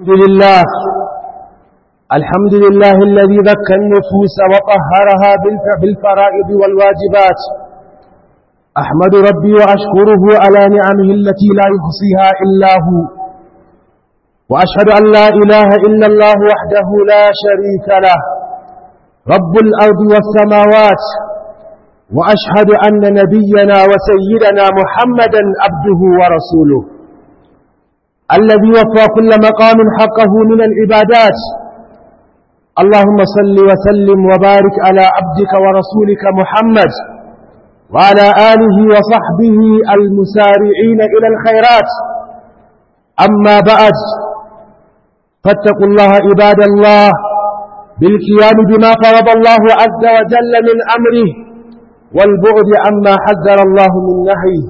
الحمد لله الحمد لله الذي ذكى النفوس وطهرها بالفرائض والواجبات أحمد ربي وأشكره على نعمه التي لا يحصيها إلا هو وأشهد أن لا إله إلا الله وحده لا شريك له رب الأرض والسماوات وأشهد أن نبينا وسيدنا محمدا عبده ورسوله الذي وفى كل مقام حقه من العبادات اللهم صل وسلم وبارك على عبدك ورسولك محمد وعلى آله وصحبه المسارعين إلى الخيرات أما بعد فاتقوا الله عباد الله بالقيام بما فرض الله عز وجل من أمره والبعد عما حذر الله من نهيه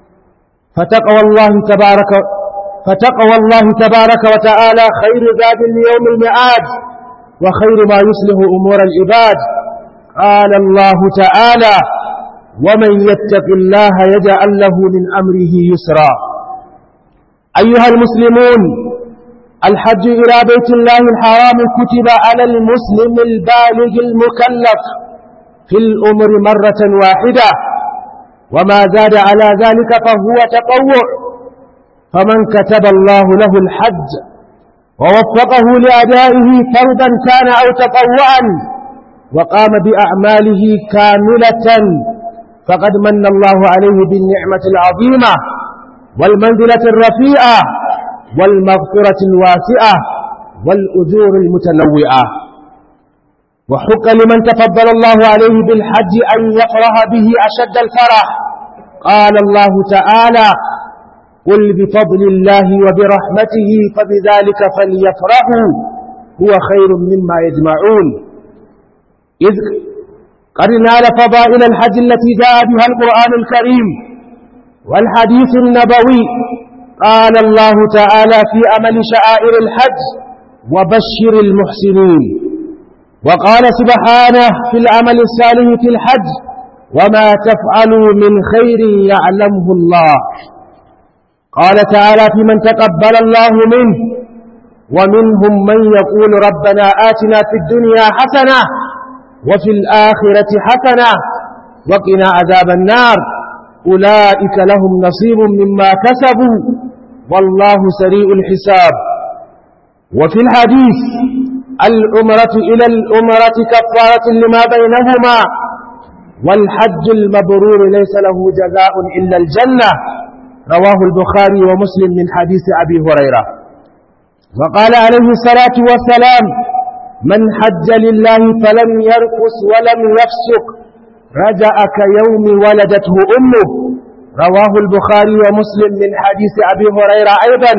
فتقوى الله تبارك فتقوى الله تبارك وتعالى خير زاد ليوم المعاد وخير ما يصلح أمور العباد قال الله تعالى ومن يتق الله يجعل له من أمره يسرا أيها المسلمون الحج إلى بيت الله الحرام كتب على المسلم البالغ المكلف في الأمر مرة واحدة وما زاد على ذلك فهو تطوع فمن كتب الله له الحج ووفقه لأدائه فرضا كان أو تطوعا وقام بأعماله كاملة فقد من الله عليه بالنعمة العظيمة والمنزلة الرفيعة والمغفرة الواسعة والأجور المتنوعة وحق لمن تفضل الله عليه بالحج أن يفرح به أشد الفرح قال الله تعالى قل بفضل الله وبرحمته فبذلك فليفرحوا هو خير مما يجمعون إذ قد نال فضائل الحج التي جاء بها القرآن الكريم والحديث النبوي قال الله تعالى في أمل شعائر الحج وبشر المحسنين وقال سبحانه في العمل الصالح في الحج وما تفعلوا من خير يعلمه الله قال تعالى في من تقبل الله منه ومنهم من يقول ربنا آتنا في الدنيا حسنة وفي الآخرة حسنة وقنا عذاب النار أولئك لهم نصيب مما كسبوا والله سريع الحساب وفي الحديث الأمرة إلى الأمرة كفارة لما بينهما والحج المبرور ليس له جزاء إلا الجنة رواه البخاري ومسلم من حديث أبي هريرة وقال عليه الصلاة والسلام من حج لله فلم يرقص ولم يفسق رجع كيوم ولدته أمه رواه البخاري ومسلم من حديث أبي هريرة أيضا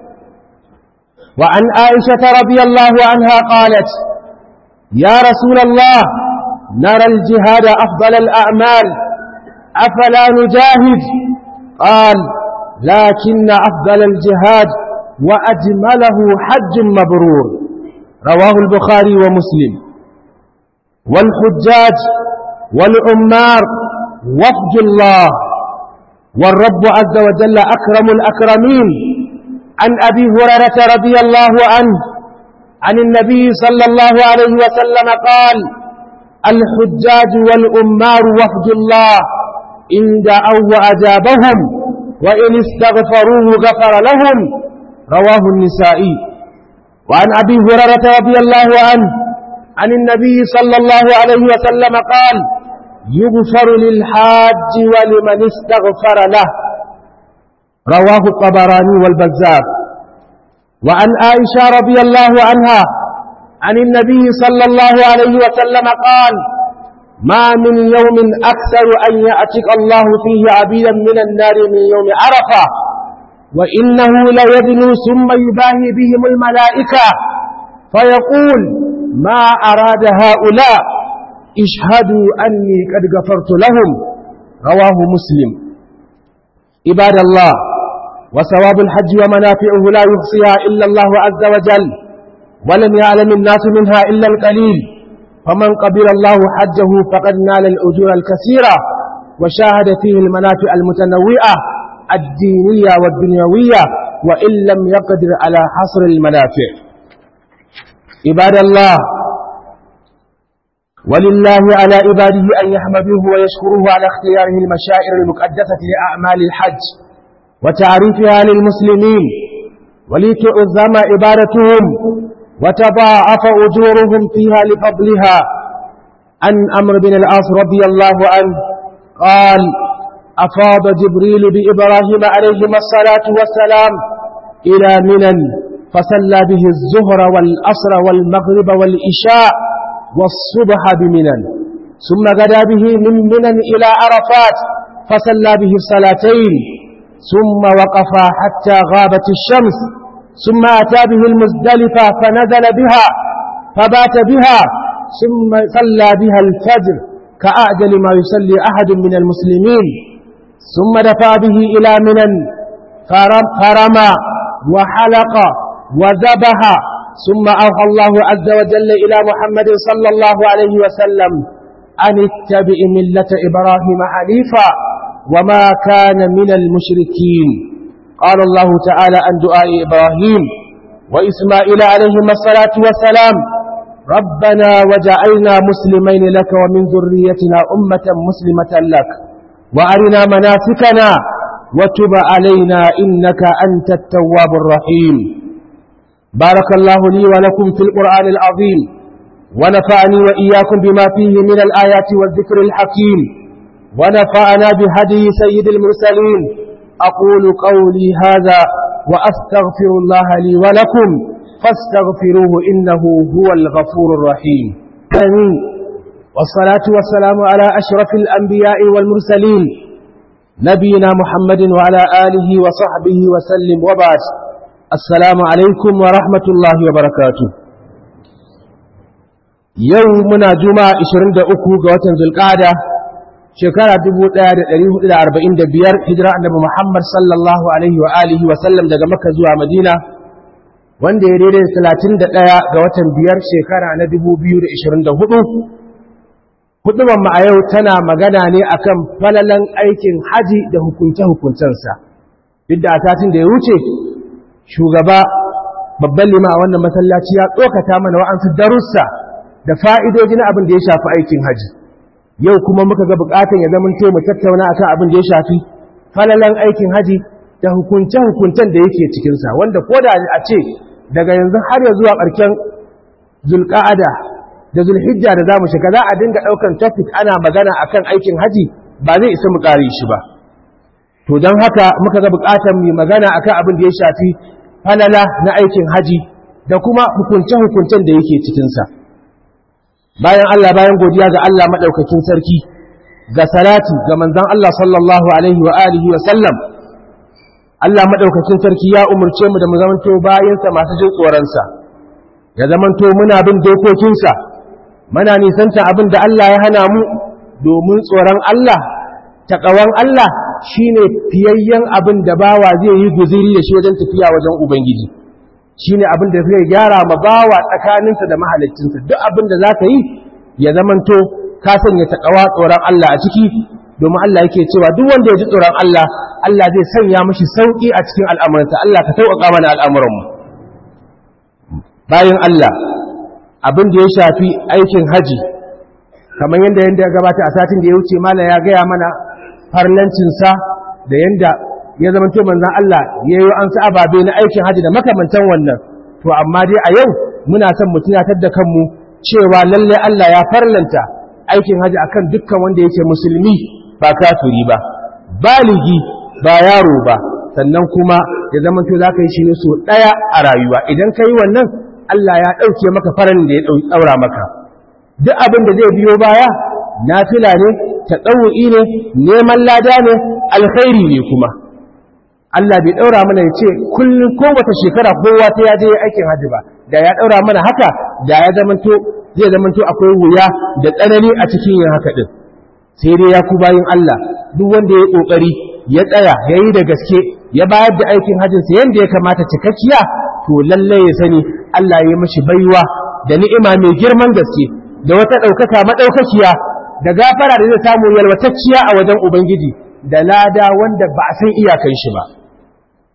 وعن عائشة رضي الله عنها قالت يا رسول الله نرى الجهاد أفضل الأعمال أفلا نجاهد قال لكن أفضل الجهاد وأجمله حج مبرور رواه البخاري ومسلم والحجاج والعمار وفد الله والرب عز وجل أكرم الأكرمين عن أبي هريرة رضي الله عنه عن النبي صلى الله عليه وسلم قال الحجاج والأمار وفد الله إن دعوا وأجابهم وإن استغفروه غفر لهم رواه النسائي وعن أبي هريرة رضي الله عنه عن النبي صلى الله عليه وسلم قال يغفر للحاج ولمن استغفر له رواه الطبراني والبزار وعن عائشة رضي الله عنها عن النبي صلى الله عليه وسلم قال ما من يوم أكثر أن يأتك الله فيه عبيدا من النار من يوم عرفة وإنه ليدنو ثم يباهي بهم الملائكة فيقول ما أراد هؤلاء اشهدوا أني قد غفرت لهم رواه مسلم عباد الله وثواب الحج ومنافعه لا يحصيها إلا الله عز وجل ولم يعلم الناس منها إلا القليل فمن قبل الله حجه فقد نال الأجور الكثيرة وشاهد فيه المنافع المتنوعة الدينية والدنيوية وإن لم يقدر على حصر المنافع عباد الله ولله على عباده أن يحمدوه ويشكروه على اختياره المشاعر المقدسة لأعمال الحج وتعريفها للمسلمين ولتعظم عبادتهم وتضاعف أجورهم فيها لفضلها عن أمر بن العاص رضي الله عنه قال أفاض جبريل بإبراهيم عليهما الصلاة والسلام إلى منن فصلى به الزهر والأصر والمغرب والإشاء والصبح بمنن ثم غدا به من منن إلى عرفات فصلى به الصلاتين ثم وقف حتى غابت الشمس ثم أتى به المزدلفة فنزل بها فبات بها ثم صلى بها الفجر كأعجل ما يصلي أحد من المسلمين ثم دفع به إلى منن فرمى وحلق وذبح ثم أوحى الله عز وجل إلى محمد صلى الله عليه وسلم أن اتبع ملة إبراهيم حنيفا وما كان من المشركين قال الله تعالى عن دعاء إبراهيم وإسماعيل عليهما الصلاة والسلام ربنا وجعلنا مسلمين لك ومن ذريتنا أمة مسلمة لك وأرنا مناسكنا وتب علينا إنك أنت التواب الرحيم بارك الله لي ولكم في القرآن العظيم ونفعني وإياكم بما فيه من الآيات والذكر الحكيم ونفعنا بهدي سيد المرسلين أقول قولي هذا وأستغفر الله لي ولكم فاستغفروه إنه هو الغفور الرحيم آمين والصلاة والسلام على أشرف الأنبياء والمرسلين نبينا محمد وعلى آله وصحبه وسلم وبعد السلام عليكم ورحمة الله وبركاته يومنا جمعة 23 قوة ذو القعدة shekara 1445 hijira annabi Muhammad sallallahu alaihi wa alihi wa sallam daga Makka zuwa Madina wanda ya daidai 31 ga watan biyar shekara na 2024 hudubar mu a yau tana magana ne akan falalan aikin haji da hukunce hukuncensa duk da a satin da ya wuce shugaba babban lima a wannan masallaci ya tsokata mana wa'ansu darussa da fa'idoji na abin da ya shafi aikin haji yau kuma muka ga bukatan ya zama mu tattauna akan abin da ya shafi falalan aikin haji da hukunce-hukuncen da yake cikinsa wanda ko da a ce daga yanzu har ya zuwa ƙarshen zulƙa'ada da zulhijja da za mu shiga za a dinga ɗaukan topic ana magana akan aikin haji ba zai isa mu ƙare shi ba to don haka muka ga bukatan mu magana akan abin da ya shafi falala na aikin haji da kuma hukunce-hukuncen da yake cikinsa. bayan Allah bayan godiya ga Allah maɗaukakin sarki ga salati ga manzan Allah sallallahu alaihi wa alihi wa sallam Allah maɗaukakin sarki ya umarce mu da mu zamanto bayansa masu jin tsoronsa ya zamanto muna bin dokokinsa muna nisanta abin da Allah ya hana mu domin tsoron Allah taƙawan Allah shine fiyayyen abin da bawa zai yi guziri da shi wajen tafiya wajen Ubangiji. shi ne abin da zai gyara ma bawa tsakaninsa da mahalicinsa duk abin da za ka yi ya zamanto ka sanya taƙawa tsoron Allah a ciki domin Allah yake cewa duk wanda ya ji tsoron Allah Allah zai sanya mashi sauƙi a cikin al'amuransa Allah ka sauƙaƙa mana al'amuranmu bayan Allah abin da ya shafi aikin haji kamar yadda yadda ya gabata a satin da ya wuce mala ya gaya mana farlancinsa da yadda ya zama to manzan Allah ya yi an ababe na aikin haji da makamantan wannan to amma dai a yau muna son mu tunatar da kanmu cewa lalle Allah ya farlanta aikin haji akan dukkan wanda yake musulmi ba kafiri ba baligi ba yaro ba sannan kuma ya zama to zaka yi shi ne so daya a rayuwa idan ka yi wannan Allah ya dauke maka faran da ya daura maka duk abin da zai biyo baya nafila ne tadawu'i ne neman lada ne alkhairi ne kuma Allah bai ɗaura mana ya ce kullum kowace shekara kowa ta yaje aikin hajji ba da ya ɗaura mana haka da ya zamanto zai zamanto akwai wuya da tsanani a cikin yin haka ɗin sai dai ya ku bayin Allah duk wanda ya ƙoƙari ya tsaya ya yi da gaske ya bayar da aikin hajjinsa yadda ya kamata cikakkiya to lallai ya sani Allah ya yi mashi baiwa da ni'ima mai girman gaske da wata ɗaukaka maɗaukakiya da gafara da zai samu yalwatacciya a wajen Ubangiji da lada wanda ba a san iyakan shi ba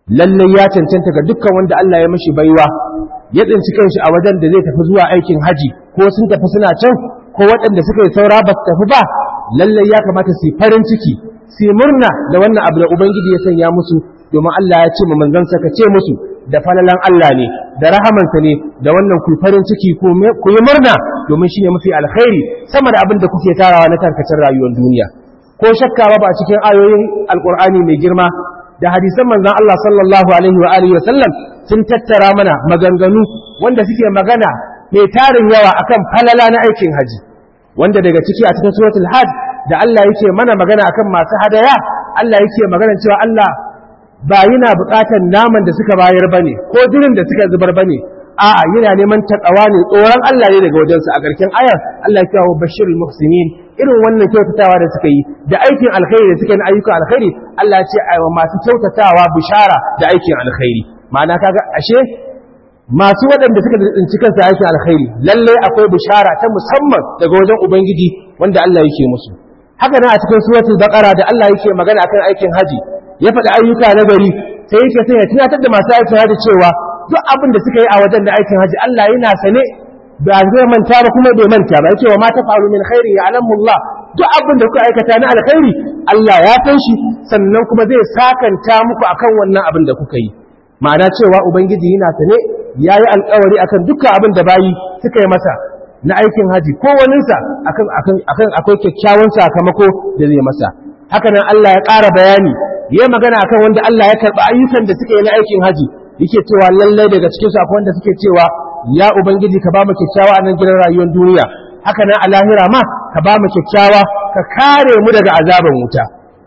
lalle ya cancanta ga dukkan wanda Allah ya mashi baiwa ya tsinci kanshi a wajen da zai tafi zuwa aikin haji ko sun tafi suna can ko waɗanda suka yi saura ba su tafi ba lalle ya kamata su yi farin ciki su yi murna da wannan abu da ubangiji ya sanya musu domin Allah ya ce ma manzansa ka ce musu da falalan Allah ne da rahamansa ne da wannan ku farin ciki ku yi murna domin shi ne mafi alkhairi sama da abin da kuke tarawa na tarkacin rayuwar duniya ko shakka ba a cikin ayoyin alkur'ani mai girma da hadisan manzan Allah sallallahu alaihi wa alihi wa sallam sun tattara mana maganganu wanda suke magana mai tarin yawa akan falala na aikin haji wanda daga ciki a cikin suratul hajj da Allah yake mana magana akan masu hadaya Allah yake magana cewa Allah ba yana buƙatar naman da suka bayar bane ko jirin da suka zubar bane a'a yana neman takawa ne tsoron Allah ne daga wajensa a ƙarshen ayar Allah ya kawo bashirul muhsinin irin wannan kyautatawa da suka yi da aikin alkhairi da suka yi na ayyukan alkhairi Allah ya ce aiwa masu kyautatawa bishara da aikin alkhairi ma'ana kaga ashe masu waɗanda suka tsinci kansa aikin alkhairi lalle akwai bishara ta musamman daga wajen ubangiji wanda Allah yake musu haka nan a cikin suratul baqara da Allah yake magana akan aikin haji ya faɗi ayyuka na gari sai yake sai ya tunatar da masu aikin haji cewa duk abin da suka yi a wajen da aikin haji Allah yana sane ba zai manta ba kuma bai manta ba yake wa ma tafalu min khairin ya'lamu Allah duk abin da kuka aikata na alkhairi Allah ya san shi sannan kuma zai sakanta muku akan wannan abin da kuka yi ma'ana cewa ubangiji yana sane yayi alƙawari akan dukkan abin da bayi suka yi masa na aikin haji ko waninsa akan akan akan akwai kyakkyawan sakamako da zai masa haka nan Allah ya ƙara bayani yayi magana akan wanda Allah ya karɓi ayyukan da suka yi na aikin haji yake cewa lallai daga cikin su akwai wanda suke cewa ya ubangiji ka ba mu kyakkyawa a nan gidan rayuwar duniya haka nan a lahira ma ka ba mu kyakkyawa ka kare mu daga azaban wuta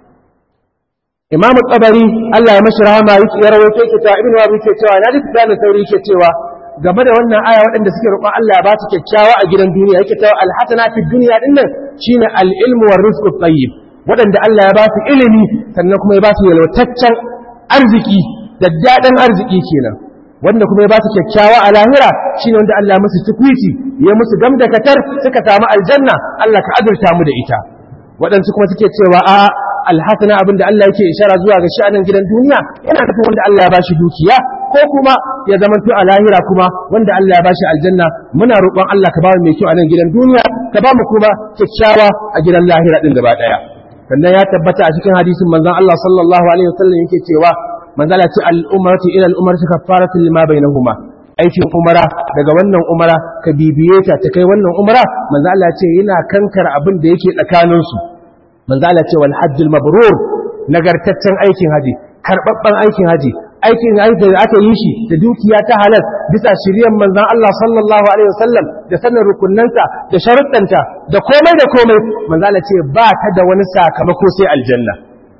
imamu tsabari Allah ya mashi rahama yake ya rawaito yake cewa ibnu wabi yake cewa na duk da sauri yake cewa game da wannan aya waɗanda suke roƙon Allah ya ba su kyakkyawa a gidan duniya yake cewa alhasana fi dunya din nan shine al-ilmu war rizqu tayyib waɗanda Allah ya ba su ilimi sannan kuma ya ba su yalwataccen arziki da daɗin arziki kenan wanda kuma ya ba su kyakkyawa a lahira shine wanda Allah musu tukwiti ya musu gamdakatar suka samu aljanna Allah ka azurta mu da ita waɗansu kuma suke cewa a alhasana abin da Allah yake ishara zuwa ga sha'anin gidan duniya yana nufin wanda Allah ya bashi dukiya ko kuma ya zamanto a lahira kuma wanda Allah ya bashi aljanna muna roƙon Allah ka ba mu mai kyau a nan gidan duniya ka ba mu kuma kyakkyawa a gidan lahira din gaba ɗaya sannan ya tabbata a cikin hadisin manzon Allah sallallahu alaihi wasallam yake cewa manzala ce al'umarci ila al'umarci kafaratu lima bainahuma aikin umara daga wannan umara ka bibiye ta ta kai wannan umara manzala ce yana kankar abin da yake tsakanin su manzala ce wal hajjul mabrur nagartaccen aikin haji karbabban aikin haji aikin haji da aka yi shi da dukiya ta halal bisa shiryan manzon Allah sallallahu alaihi wasallam da sanin rukunnanta da sharuɗanta da komai da komai manzala ce ba ta da wani sakamako sai aljanna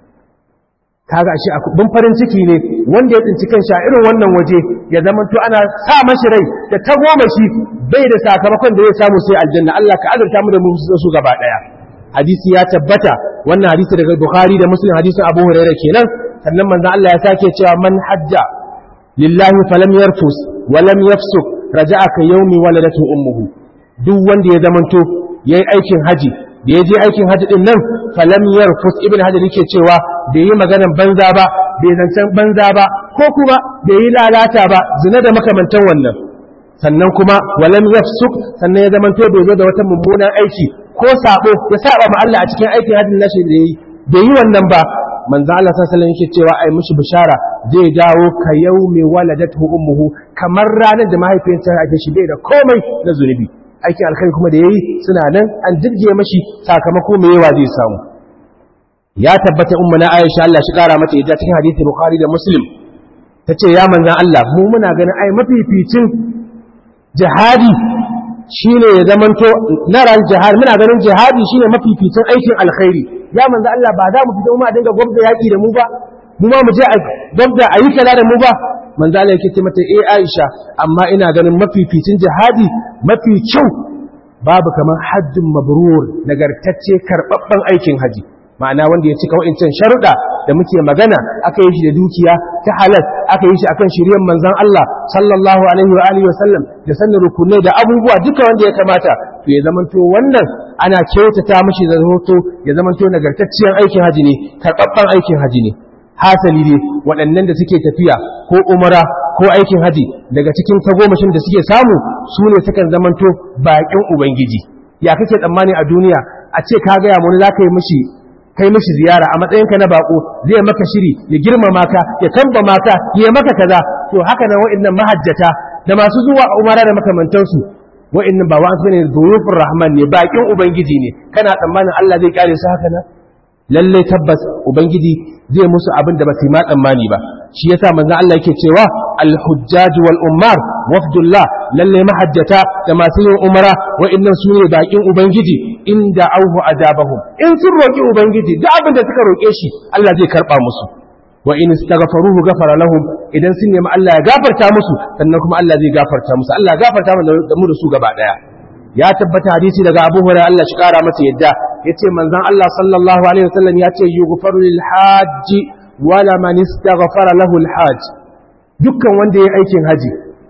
kaga shi abin farin ciki ne wanda ya tsinci kanshi a irin wannan waje ya zama to ana sa mashi rai da ta goma shi bai da sakamakon da zai samu sai aljanna Allah ka azurta mu da mu su gaba daya hadisi ya tabbata wannan hadisi daga Bukhari da Muslim hadisin Abu Hurairah kenan sannan manzo Allah ya sake cewa man hajja lillahi falam yarfus wa lam yafsuk raja'a ka yawmi waladatu ummuhu duk wanda ya zamanto yayi aikin haji da ya je aikin hajji din nan falam yarfus ibn hajar yake cewa bai yi maganan banza ba bai zancen banza ba ko kuma bai yi lalata ba zina da makamantan wannan sannan kuma walam yafsuk sannan ya zamanto bai zo da wata mummunan aiki ko sabo ya saba ma Allah a cikin aikin hajjin nashi da yayi bai yi wannan ba manzo Allah sallallahu alaihi yake cewa ai mushi bishara zai dawo ka yaumi waladatu ummuhu kamar ranar da mahaifiyarsa ake shi bai da komai na zunubi aikin alkhairi kuma da yayi suna nan an jirge mashi sakamako mai yawa zai samu ya tabbata umma na Aisha Allah shi kara mata yadda cikin hadisi Bukhari da Muslim tace ya manzon Allah mu muna ganin ai mafificin jihadi shine ya zamanto na ran jihad muna ganin jihadi shine mafificin aikin alkhairi ya manzon Allah ba za mu fito mu a dinga gwamnati yaki da mu ba mu ma mu je a gwamnati a yi kala da mu ba manzo Allah yake ce mata eh Aisha amma ina ganin mafificin jihadi mafi kyau babu kamar hajjin mabrur nagartacce karbabban aikin haji ma'ana wanda ya cika wa'incan sharuɗa da muke magana aka yi shi da dukiya ta halal aka yi shi akan shiryen manzon Allah sallallahu alaihi wa alihi wasallam da sanin rukunai da abubuwa duka wanda ya kamata to ya zamanto wannan ana kyautata mishi da hoto ya zamanto nagartacciyar aikin haji ne karbabban aikin haji ne hasali dai waɗannan da suke tafiya ko umara ko aikin haji daga cikin tagomashin da suke samu su ne sukan zamanto baƙin ubangiji ya kake tsammani a duniya a ce ka gaya wani za ka yi mishi kai mishi ziyara a matsayinka na bako zai maka shiri ya girmama ka ya tamba maka ya maka kaza to haka nan wa'annan mahajjata da masu zuwa umara da makamantansu wa'annan ba wa'ansu ne zurufin rahman ne bakin ubangiji ne kana tsammanin Allah zai kare su haka nan lalle tabbas ubangiji zai musu abin da ba su yi ma tsammani ba shi yasa manzon Allah yake cewa al-hujjaj wal ummar wafdullah lalle mahajjata da masu yin umara wa'annan su ne bakin ubangiji inda auhu ajabahum in sun roki ubangiji duk abin da suka roke shi Allah zai karba musu wa in istaghfaruhu ghafara lahum idan sun nemi Allah ya gafarta musu sannan kuma Allah zai gafarta musu Allah ya gafarta mu da mu da su gaba daya ya tabbata hadisi daga Abu Hurairah Allah shi kara masa yadda yace manzon Allah sallallahu alaihi wasallam yace yughfaru lil hajj wala man istaghfara lahu al hajj dukkan wanda yayi aikin haji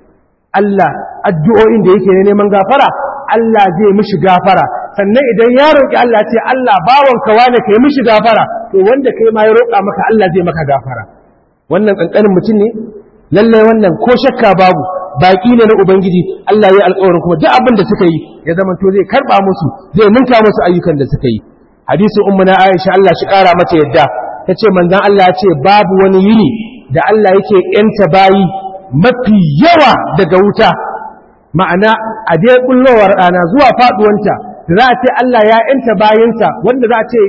Allah addu'o'in da yake neman gafara Allah zai mishi gafara sannan idan ya roƙi Allah ce Allah bawanka wane kai mishi gafara to wanda kai ma ya roƙa maka Allah zai maka gafara wannan kankanin mutum ne lalle wannan ko shakka babu baki ne na ubangiji Allah ya alƙawarin kuma duk abin da suka yi ya zama to zai karba musu zai ninka musu ayyukan da suka yi hadisi ummu na Aisha Allah shi ƙara mata yadda tace manzon Allah ya ce babu wani yini da Allah yake yanta bayi mafi yawa daga wuta ma'ana a dai kullowar rana zuwa faduwanta da za a ce Allah ya yanta bayansa wanda za a ce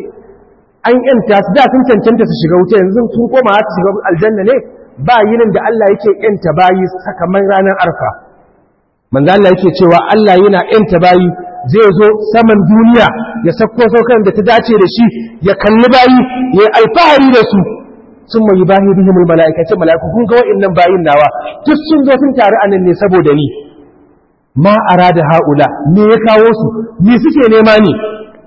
an yanta su da sun cancanta su shiga wuta yanzu sun koma su shiga aljanna ne ba yinin da Allah yake yanta bayi sakamakon ranar arfa manzo Allah yake cewa Allah yana yanta bayi zai zo saman duniya ya sako saukan da ta dace da shi ya kalli bayi ya alfahari da su sun mai bahi bihimul mala'ikacin mala'iku kun ga wa'annan bayin nawa duk sun zo sun taru anan ne saboda ni ma arada haula me ya kawo su me suke nema ne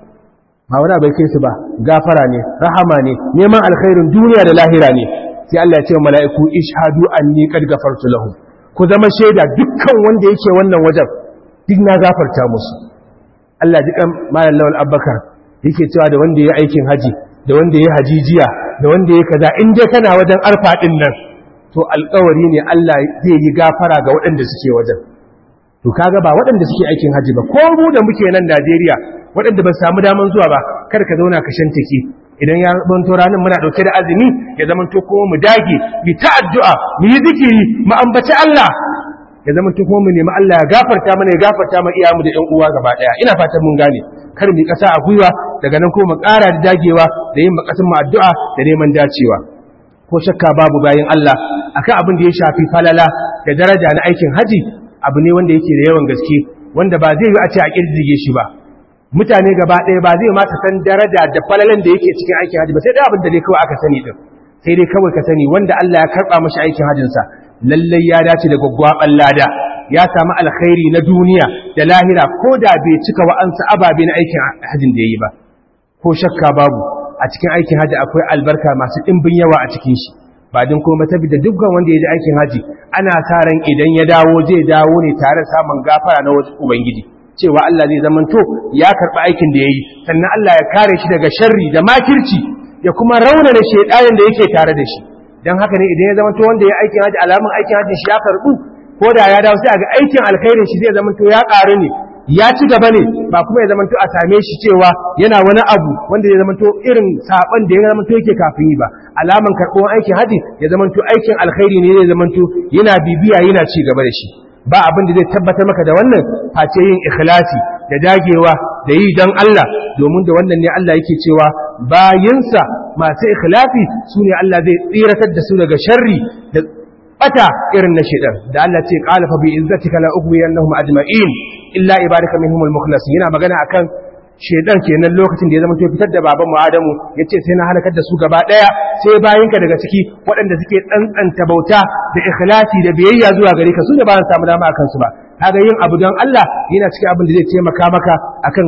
ba wani bai kai su ba gafara ne rahama ne neman alkhairin duniya da lahira ne sai Allah ya ce wa mala'iku ishhadu anni qad ghafartu lahum ku zama shaida dukkan wanda yake wannan wajen duk na gafarta musu Allah ji kan malam lawal abbakar yake cewa da wanda ya aikin haji da wanda ya hajijiya da wanda ya kaza in dai kana wajen arfa din nan to alƙawari ne Allah zai yi gafara ga waɗanda suke wajen to kaga ba waɗanda suke aikin haji ba ko mu da muke nan Najeriya waɗanda ba samu daman zuwa ba kar ka zauna ka shantake idan ya banto ranar muna ɗauke da azumi ya zamanto kuma mu dage mu ta addu'a mu yi zikiri mu ambaci Allah ya zamanto kuma mu nemi Allah ya gafarta mana ya gafarta ma iyamu da ƴan uwa gaba ɗaya ina fatan mun gane kar mu kasa a gwiwa daga nan kuma mu ƙara da dagewa da yin makasin mu addu'a da neman dacewa ko shakka babu bayan Allah akan abin da ya shafi falala da daraja na aikin haji abu ne wanda yake da yawan gaske wanda ba zai yi a ce a kirjige shi ba mutane gaba ɗaya ba zai mata san daraja da falalan da yake cikin aikin haji ba sai dai abin da dai kawai aka sani din sai dai kawai ka sani wanda Allah ya karɓa mashi aikin hajinsa lallai ya dace da gwaggwaɓan lada ya samu alkhairi na duniya da lahira ko da bai cika wa'ansa ababe na aikin hajin da ya yi ba ko shakka babu a cikin aikin haji akwai albarka masu ɗimbin yawa a cikin shi ba din kuma tabi da dukkan wanda ya ji aikin haji ana sa ran idan ya dawo zai dawo ne tare samun gafara na wasu ubangiji cewa Allah zai zamanto ya karɓi aikin da ya yi sannan Allah ya kare shi daga sharri da makirci ya kuma rauna da shaidanin da yake tare da shi don haka ne idan ya zamanto wanda ya aikin haji alamun aikin haji shi ya karɓu ko da ya dawo sai a ga aikin alkhairin shi zai zamanto ya ƙaru ne ya ci gaba ne ba kuma ya zamanto a same shi cewa yana wani abu wanda ya zamanto irin saban da ya zamanto yake kafin yi ba alaman karɓuwan aikin haji ya zamanto aikin alkhairi ne zai zamanto yana bibiya yana ci gaba da shi ba abin da zai tabbatar maka da wannan face yin ikhlasi da dagewa da yi don Allah domin da wannan ne Allah yake cewa bayinsa masu ikhlasi su ne Allah zai tsiratar da su daga sharri da bata irin na shaidan da Allah ce qala fa bi izzatika la ughwiyannahum ajma'in illa ibadaka minhumul mukhlasin yana magana akan shaidan kenan lokacin da ya zama to fitar da baban mu Adamu yace sai na halakar da su gaba daya sai bayinka daga ciki waɗanda suke tsantsanta bauta da ikhlasi da biyayya zuwa gare ka su ne ba su samu dama akan su ba kaga yin abu don Allah yana cikin abin da zai taimaka maka akan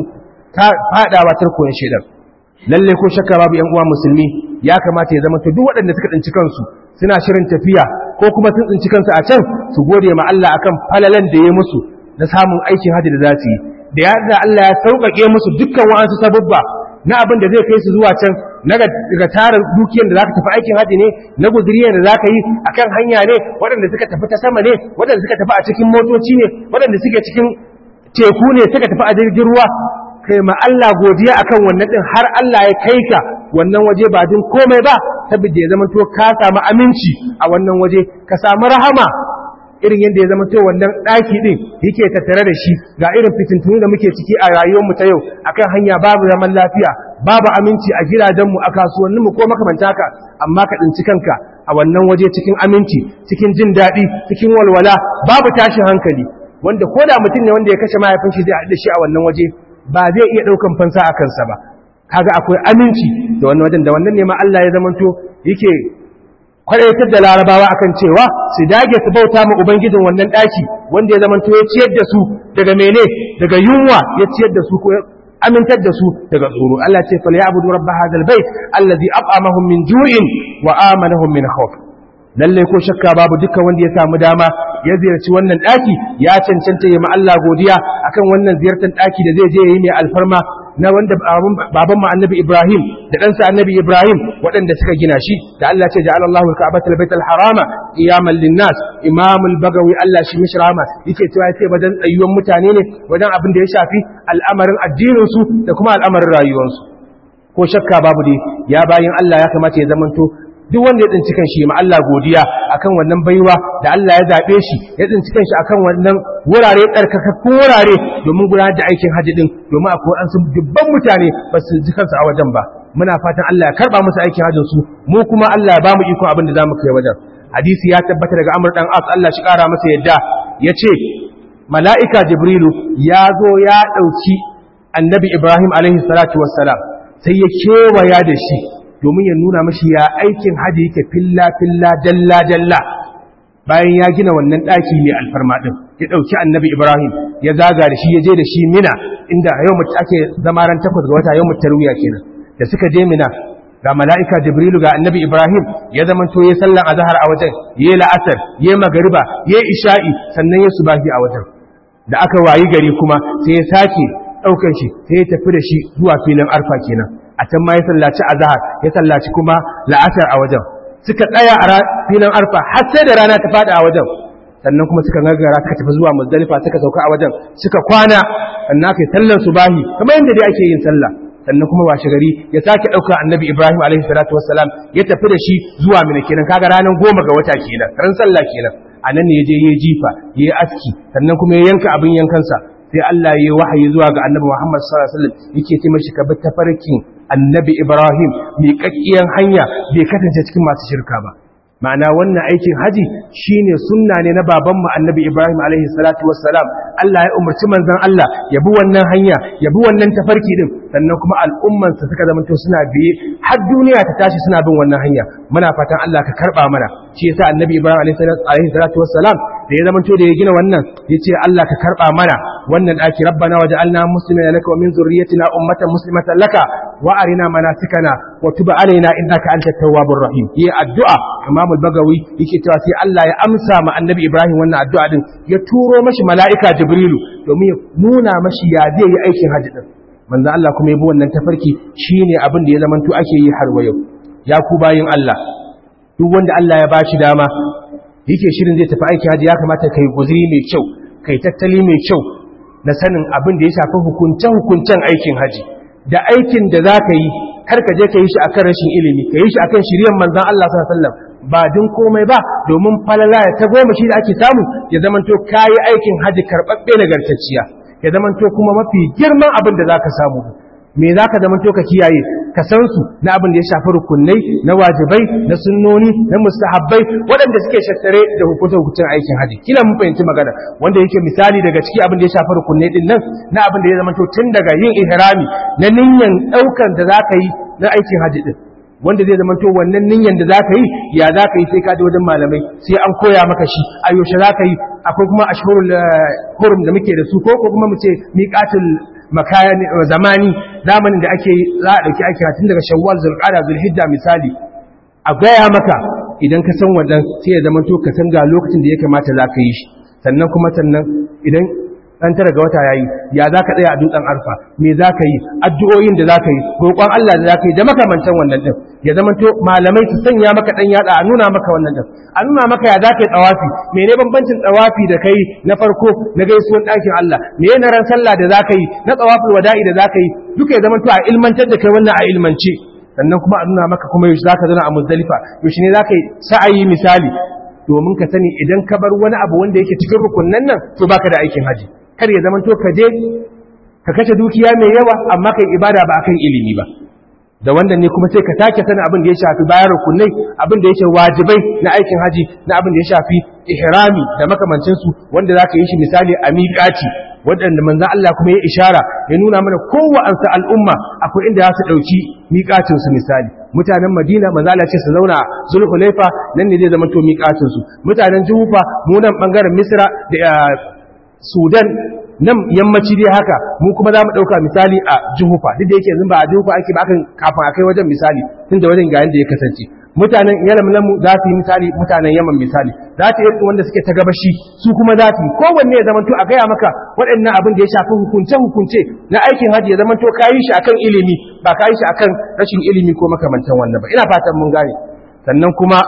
fadawa tarkoyin shaidan lalle ko shakka babu yan uwa musulmi ya kamata ya zama to duk waɗanda suka tsinci kansu suna shirin tafiya ko kuma sun tsinci kansu a can su gode ma Allah akan falalan da ya musu na samun aikin hajji da za su yi da yadda Allah ya sauƙaƙe musu dukkan wa'ansu sababba na abin da zai kai su zuwa can na daga tara dukiyar da zaka tafi aikin haji ne na guduriyar da zaka yi akan hanya ne waɗanda suka tafi ta sama ne waɗanda suka tafi a cikin motoci ne waɗanda suke cikin teku ne suka tafi a jirgin ruwa kai ma Allah godiya akan wannan din har Allah ya kai ka wannan waje ba din komai ba saboda ya zama to ka samu aminci a wannan waje ka samu rahama irin yadda ya zama to wannan daki din yake tattare da shi ga irin fitintunu da muke ciki a rayuwar mu ta yau akan hanya babu zaman lafiya babu aminci a gidajen mu a kasuwannin mu ko makamanta ka amma ka tsinci kanka a wannan waje cikin aminci cikin jin daɗi cikin walwala babu tashin hankali wanda ko da mutum ne wanda ya kashe mahaifin shi zai haɗu da shi a wannan waje ba zai iya ɗaukan fansa a kansa ba kaga akwai aminci da wannan wajen da wannan ne ma Allah ya zamanto yake kwadaitar da larabawa akan cewa su dage su bauta ma ubangijin wannan ɗaki wanda ya zamanto ya ciyar da su daga mene daga yunwa ya ciyar da su ko amintar da su daga tsoro Allah ce fal ya'budu rabb hadha albayt allazi at'amahum min ju'in wa amanahum min khawf lalle ko shakka babu dukkan wanda ya samu dama ya ziyarci wannan daki ya cancanta ya ma Allah godiya akan wannan ziyartar daki da zai je yi mai alfarma na wanda baban mu annabi Ibrahim da ɗansa annabi Ibrahim waɗanda suka gina shi da Allah ce ja'ala Allahu al-Ka'bata al-Bayt al-Harama qiyaman lin-nas Imam al-Bagawi Allah shi mishi rahama yake cewa yace wajen tsayuwan mutane ne wajen abin da ya shafi al'amarin addinin su da kuma al'amarin rayuwarsu ko shakka babu dai ya bayin Allah ya kamata ya zamanto duk wanda ya tsinci kanshi ma Allah godiya akan wannan baiwa da Allah ya zabe shi ya tsinci kanshi akan wannan wurare tsarkakakkun wurare domin gudanar da aikin haji din domin akwai an sun dubban mutane ba su ji kansu a wajen ba muna fatan Allah ya karba musu aikin hajjin su mu kuma Allah ya bamu iko abin da zamu kai wajen hadisi ya tabbata daga Amr dan As Allah shi kara masa yadda yace mala'ika Jibrilu ya zo ya dauki Annabi Ibrahim alaihi salatu wassalam sai ya kewaya da shi domin ya nuna mashi ya aikin haji yake filla-filla dalla-dalla bayan ya gina wannan ɗaki mai alfarma ɗin ya ɗauki annabi ibrahim ya zaga da shi ya je da shi mina inda yau mutu ake zama ran takwas ga wata yau mutu tarwiya kenan da suka je mina ga mala'ika jibrilu ga annabi ibrahim ya zama to ya sallan azahar a wajen ya la'asar ya magariba ya isha'i sannan ya subahi a wajen da aka wayi gari kuma sai ya sake ɗaukan shi sai ya tafi da shi zuwa filin arfa kenan a can ma ya sallaci azhar ya sallaci kuma la'asar a wajen suka tsaya a filin arfa har sai da rana ta fada a wajen sannan kuma suka gagara suka tafi zuwa muzdalifa suka sauka a wajen suka kwana sannan aka yi sallar subahi kamar yadda dai ake yin sallah sannan kuma washe gari ya sake ɗauka annabi ibrahim alaihi salatu wassalam ya tafi da shi zuwa mina kenan kaga ranar goma ga wata kenan ran sallah kenan a nan ne ya je ya jifa ya yi aski sannan kuma ya yanka abin yankansa sai Allah ya yi wahayi zuwa ga annabi Muhammad sallallahu alaihi wasallam yake ce mashi ka bi tafarkin annabi Ibrahim mai kakkiyan hanya bai kasance cikin masu shirka ba ma'ana wannan aikin haji shine sunna ne na babanmu annabi Ibrahim alaihi salatu wassalam Allah ya umarci manzon Allah ya bi wannan hanya ya bi wannan tafarki din sannan kuma al'umman sa suka zama to suna biye har duniya ta tashi suna bin wannan hanya muna fatan Allah ka karba mana shi yasa annabi Ibrahim alaihi salatu wassalam da ya zama to da ya gina wannan yace Allah ka karba mana wannan daki rabbana waj'alna muslimina laka wa min zurriyyatina ummatan muslimatan laka wa arina manasikana wa tub alaina innaka antat tawwabur rahim yi addu'a Imam al-Bagawi yake cewa sai Allah ya amsa ma Annabi Ibrahim wannan addu'a din ya turo mashi mala'ika Jibrilu domin ya nuna mashi ya zai yi aikin hajji din manzo Allah kuma ya bi wannan tafarki shine abin da ya zamanto ake yi har wa yau ya ku bayin Allah duk wanda Allah ya bashi dama yake shirin zai tafi aikin hajji ya kamata kai guzuri mai kyau kai tattali mai kyau na sanin abin da ya shafi hukuncen-hukuncen aikin haji da aikin da za ka yi kar ka je ka yi shi akan rashin ilimi ka yi shi akan shiryan manzan Allah sallam ba din komai ba domin falala ta goma shi da ake samu ya zamanto ka yi aikin haji karɓaɓɓe nagartacciya ya zamanto kuma mafi girman abin da za ka samu me za ka zamanto ka kiyaye ka san su na abin da ya shafi rukunai na wajibai na sunnoni na mustahabbai waɗanda suke shattare da hukuncin aikin haji kila mun fahimci magana wanda yake misali daga ciki abin da ya shafi rukunai din nan na abin da ya zama tun daga yin ihrami na niyyar ɗaukan da za ka yi na aikin haji din wanda zai zama to wannan niyyar da za ka yi ya za ka yi sai ka je wajen malamai sai an koya maka shi a yaushe za ka yi akwai kuma ashhurul hurum da muke da su ko kuma mu ce miqatul makayani zamani zamanin da ake za a dauki aiki tun daga shawwal zulqa'da zulhijja misali a gaya maka idan ka san wannan sai ya zama to ka san ga lokacin da ya kamata za ka yi shi sannan kuma sannan idan dan tara ga wata yayi ya zaka tsaya a dutsen arfa me zaka yi addu'o'in da zaka yi roƙon Allah da zaka yi da makamantan wannan din ya zama to malamai su sanya maka dan yada a nuna maka wannan din a nuna maka ya zaka yi tsawafi mene bambancin tsawafi da kai na farko na gaisuwan ɗakin Allah me na ran sallah da zaka yi na tsawaful wada'i da zaka yi duka ya zama to a ilmantar da kai wannan a ilmance sannan kuma a nuna maka kuma yaushe zaka zauna a muzdalifa yaushe ne zaka yi sa'ayi misali domin ka sani idan ka bar wani abu wanda yake cikin rukunnan nan to baka da aikin haji kar ya zama to ka je ka kashe dukiya mai yawa amma kai ibada ba akan ilimi ba da wanda ne kuma sai ka take sanin abin da ya shafi bayan rukunai abin da yake wajibai na aikin haji na abin da ya shafi ihrami da makamancin su wanda zaka yi shi misali a miƙati waɗanda manzo Allah kuma ya ishara ya nuna mana kowace al'umma akwai inda za su ɗauki miƙatin su misali mutanen Madina manzo Allah ce su zauna Zulhulaifa nan ne zai zama to miƙatin su mutanen Juhufa mu nan bangaren Misra da Sudan nan yammaci dai haka mu kuma za mu ɗauka misali a Juhufa duk da yake yanzu ba a Juhufa ake ba akan kafin a kai wajen misali tun da wajen ga yanda ya kasance mutanen yaman mu za su yi misali mutanen yaman misali za ta yi wanda suke ta gabashi su kuma za su yi kowanne ya zamanto a gaya maka waɗannan abin da ya shafi hukunce hukunce na aikin hajji ya zamanto ka yi shi akan ilimi ba ka yi shi akan rashin ilimi ko makamantan wannan ba ina fatan mun gane sannan kuma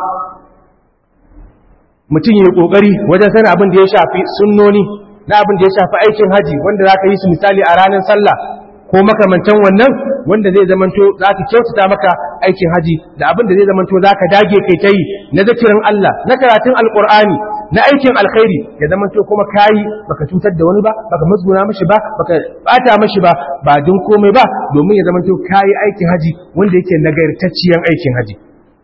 mutum ya yi ƙoƙari wajen sanin abin da ya shafi sunnoni na abin da ya shafi aikin haji wanda za ka yi su misali a ranar sallah ko makamantan wannan wanda zai zamanto za ka kyautata maka aikin haji da abin da zai zamanto za ka dage kai ta yi na zakirin Allah na karatun alƙur'ani na aikin alkhairi ya zamanto kuma kayi baka cutar da wani ba baka musguna mashi ba baka bata mashi ba ba din komai ba domin ya zamanto kayi aikin haji wanda yake nagartacciyan aikin haji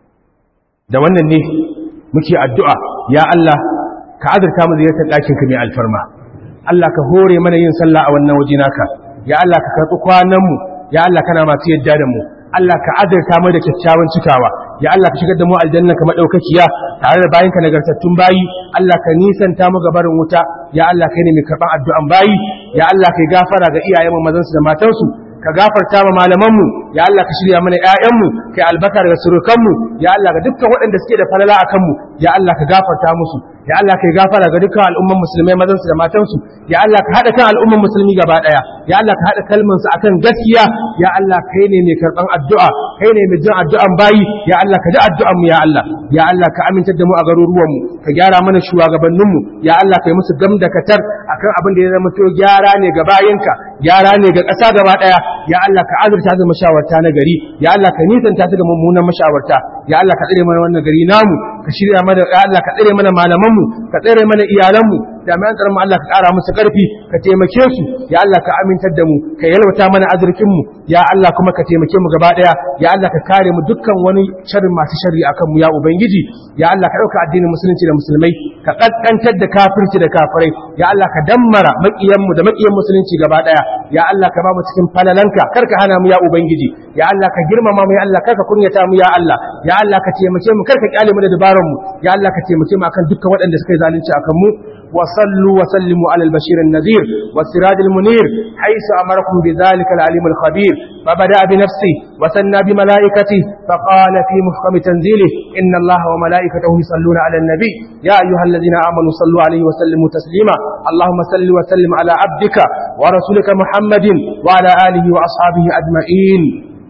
da wannan ne muke addu'a ya Allah ka azurta mu ziyartar ɗakinka mai alfarma Allah ka hore mana yin sallah a wannan waje naka ya Allah ka karɓi kwananmu ya Allah kana masu yadda da mu Allah ka azurta mu da kyakkyawan cikawa ya Allah ka shigar da mu aljanna ka madaukakiya tare da bayinka nagartattun bayi Allah ka nisanta mu gabarin wuta ya Allah kai ne mai karɓan addu'an bayi ya Allah kai gafara ga iyayenmu mazansu da matansu ka gafarta ma malamanmu ya Allah ka shirya mana ƴaƴanmu kai albarka daga surukanmu ya Allah ga dukkan waɗanda suke da falala a kanmu ya Allah ka gafarta musu ya Allah kai gafara ga dukkan al'umman musulmai mazansu da matansu ya Allah ka haɗa kan al'umman musulmi gaba ɗaya ya Allah ka haɗa kalmansu akan gaskiya ya Allah kai ne mai karɓan addu'a kai ne mai jin addu'an bayi ya Allah ka ji addu'an mu ya Allah ya Allah ka amintar da mu a garuruwanmu ka gyara mana shugabanninmu ya Allah kai musu gam da katar akan abin da ya zama to gyara ne ga bayinka gyara ne ga ƙasa gaba ɗaya ya Allah ka azurta da mashawarta na gari ya Allah ka nisanta su ga mummunan mashawarta ya Allah ka tsare mana wannan gari namu ka shirya mana ya Allah ka tsare mana malamanmu ka tsare mana iyalanmu jami'an tsaron mu Allah ka ƙara musu ƙarfi ka taimake su ya Allah ka amintar da mu ka yalwata mana azurkin mu ya Allah kuma ka taimake mu gaba ɗaya ya Allah ka kare mu dukkan wani sharri masu sharri akan mu ya ubangiji ya Allah ka ɗauka addinin musulunci da musulmai ka ƙasƙantar da kafirci da kafirai ya Allah ka dammara maƙiyan mu da maƙiyan musulunci gaba ɗaya ya Allah ka ba mu cikin falalanka kar ka hana mu ya ubangiji ya Allah ka girmama mu ya Allah kar ka kunyata mu ya Allah ya Allah ka taimake mu kar ka kyale mu da dabaran mu ya Allah ka taimake mu akan dukkan waɗanda suka yi zalunci akan mu wa sallu wa sallimu ala al-bashir an-nadhir wa siraj al-munir haythu amarakum bi dhalika al-alim al-khabir fa bada bi nafsi wa sanna bi malaikati fa qala fi muhkam tanzilih inna allaha wa malaikatahu yusalluna ala an-nabi ya ayyuhalladhina amanu sallu alayhi wa sallimu taslima allahumma salli wa sallim ala abdika wa rasulika muhammadin wa ala alihi wa ashabihi ajma'in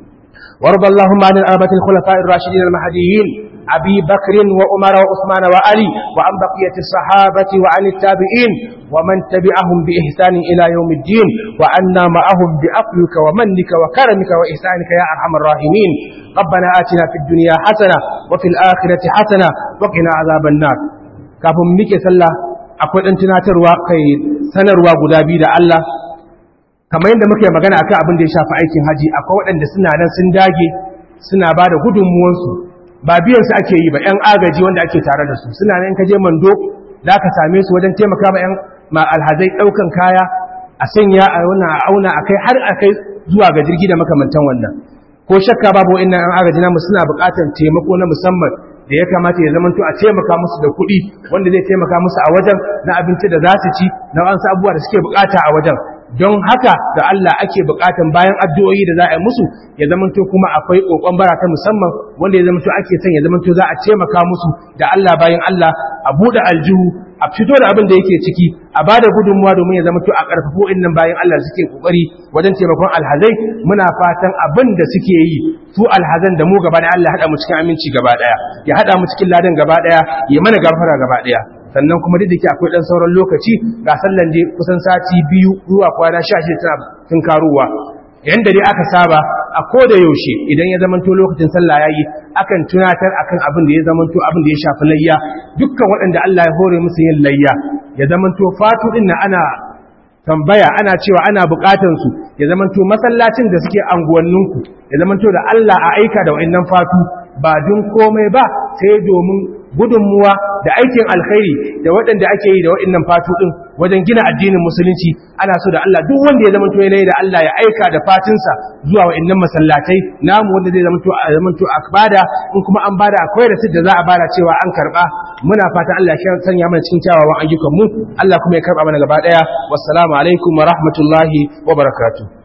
وارض اللهم عن الأربعة الخلفاء الراشدين المهديين أبي بكر وعمر وعثمان وعلي وعن بقية الصحابة وعن التابعين ومن تبعهم بإحسان إلى يوم الدين وعنا معهم بأفلك ومنك وكرمك وإحسانك يا أرحم الراحمين ربنا آتنا في الدنيا حسنة وفي الآخرة حسنة وقنا عذاب النار kafin muke sallah akwai dan tunatarwa kai sanarwa guda biyu da Allah kamar yadda muke magana akan abin da ya shafi aikin haji akwai waɗanda suna nan sun dage suna ba da gudunmuwansu ba biyan su ake yi ba ‘yan agaji wanda ake tare da su suna nan ka je mando za ka same su wajen taimaka ma ‘yan ma alhazai ɗaukan kaya a sanya a wannan a auna a kai har a kai zuwa ga jirgi da makamantan wannan ko shakka babu wa'annan ‘yan agaji namu suna buƙatar taimako na musamman da ya kamata ya zamanto a taimaka musu da kuɗi wanda zai taimaka musu a wajen na abinci da za su ci na wasu abubuwa da suke buƙata a wajen don haka da Allah ake bukatan bayan addu'o'i da za a yi musu ya zamanto kuma akwai kokon bara ta musamman wanda ya zamanto ake son ya zamanto za a taimaka musu da Allah bayan Allah a bude aljihu a fito da abin da yake ciki a bada gudunmuwa domin ya zamanto a karfafo innan bayan Allah suke kokari wajen taimakon alhazai muna fatan abin da suke yi su alhazan da mu gaba da Allah ya hada mu cikin aminci gaba daya ya hada mu cikin ladan gaba daya ya mana gafara gaba daya sannan kuma duk da ke akwai ɗan sauran lokaci ga sallan dai kusan sati biyu zuwa kwana sha shida tana tun karuwa yanda dai aka saba a koda yaushe idan ya zamanto lokacin sallah yayi akan tunatar akan abin da ya zamanto abin da ya shafi layya dukkan waɗanda Allah ya hore musu yin layya ya zamanto fatu din ana tambaya ana cewa ana bukatan su ya zamanto masallacin da suke anguwanninku ya zamanto da Allah a aika da wa'annan fatu ba dun komai ba sai domin gudunmuwa da aikin alkhairi da waɗanda ake yi da waɗannan fatu ɗin wajen gina addinin musulunci ana so da Allah duk wanda ya zama to da Allah ya aika da fatinsa zuwa waɗannan masallatai namu wanda zai zama to a zama to a bada in kuma an bada akwai da da za a bada cewa an karba muna fatan Allah ya sanya mana cikin kyawawan ayyukan mu Allah kuma ya karba mana gaba daya wassalamu alaikum wa rahmatullahi wa barakatuh